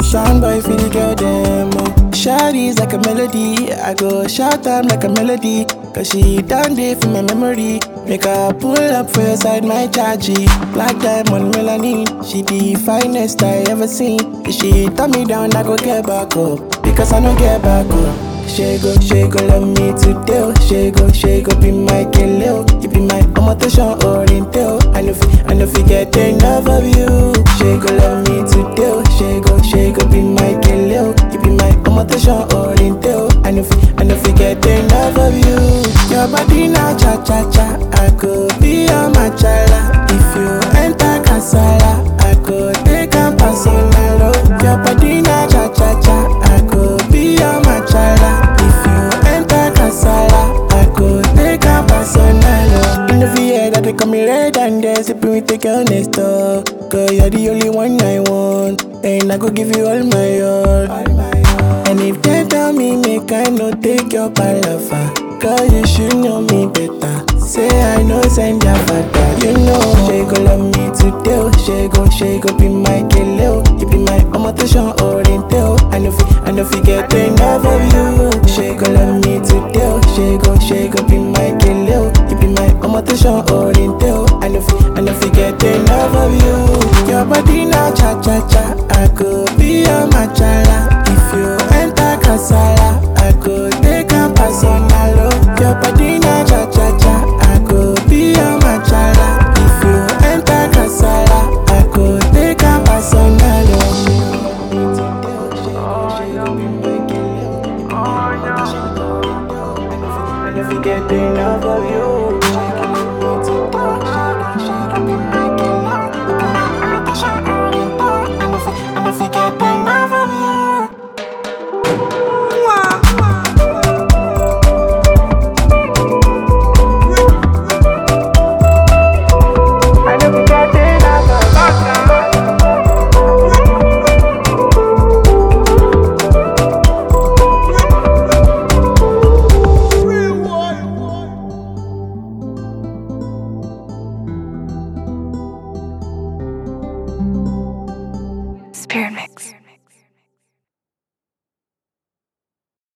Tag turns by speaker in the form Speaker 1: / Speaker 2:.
Speaker 1: Sound boy for the girl them. Oh. Shawty's like a melody. I go shout them like a melody. Cause she done day for my memory. Make her pull up for your side, my chargy. Black diamond melanin. She the finest I ever seen. If she turn me down, I go get back up. Because I don't get back up. She go, she go love me today. oh. She go, she go be my killer. You be my omotation oriental. I know, fi- I know, fi get enough of you. She go love me today. oh. She go, she go be my killer. You be my omotation oriental. I know, fi- I know, fi get enough of you. Your body na cha cha cha. I could be your machala. If you enter casala, I could take a personal. oh. Your body na cha cha cha. I could be your machala. If you enter casala, I could take a personal. oh. In the VA that they call me red and they sipping with the girl next door. Cause you're the only one I want. And I go give you all my all. All my all. And if they tell me make I no take your palaver Cause you should know me better Say I know send your father You know She go love me today oh. She go, she go be my killer oh. You be my omotation oriental I know fi, I know fi get enough of you She go love me today oh. She go, she go be my killer oh. You be my omotation oriental I know fi, I know fi get enough of you Your body na cha cha cha I could be your machala If you enter casala I could take a personal oh. Your body na cha cha cha I could be your machala If you enter casala I could take a personal oh. And if you get enough of you